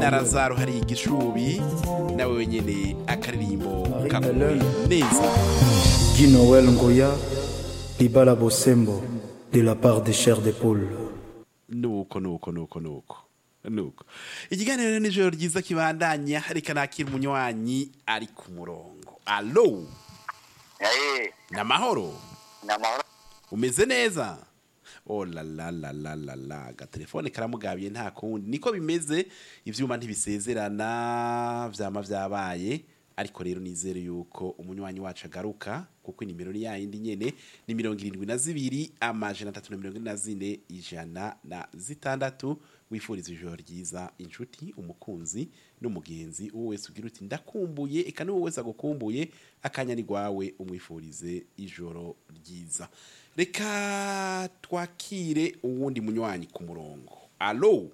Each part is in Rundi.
na razaro hari igishubi nawe wenyene akaririmbo Marie kakuwe Hélène. neza Guy Noël Ngoya, Libala Bosembo, de la part des chairs d'épaule. nuko nuko nuko nuko nuko ikiganiro rero nijoro ryiza kibandanya reka nakira umunywanyi ari ku murongo alo Eh, ni amahoro ni amahoro umeze neza oh la la la la la la agatelefone karamugabiye nta kundi niko bimeze ivyuma ntibisezerana vyama vyabaye ariko rero nizere yuko umunywanyi wacu agaruka kuko inimero ni yayindi nyene ni mirongo irindwi na zibiri amajana atatu na mirongo ine na zine ijana na zitandatu wifuriza ijoro ryiza inshuti umukunzi n'umugenzi uwo wese ugira uti ndakumbuye eka n'uwo wese agukumbuye akanya ni gwawe umwifurize ijoro ryiza reka twakire uwundi munywanyi ku murongo alo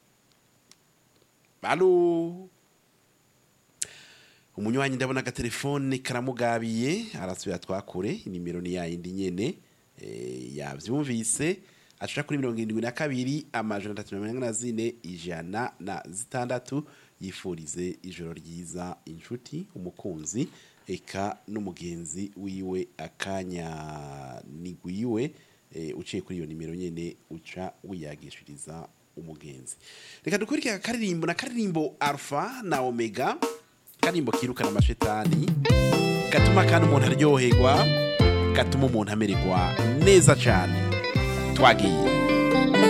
alo umunywanyi ndabona agatelefone karamugabiye arasubira twakure inimero ni yayindi nyene eh, yavyumvise aca kuri mirongo irindwi na kabiri amajana atatu na mirongo ine na zine ijana na zitandatu yifurize ijoro ryiza inshuti umukunzi eka n'umugenzi wiwe akanya nigwiwe eh, uciye kuri iyo nimero nyene uca wiyagishiriza umugenzi reka dukurikire akaririmbo na karirimbo alpha na omega karimbo kirukana amashetani gatuma kandi umuntu aryoherwa gatuma umuntu amererwa neza cyane twagiye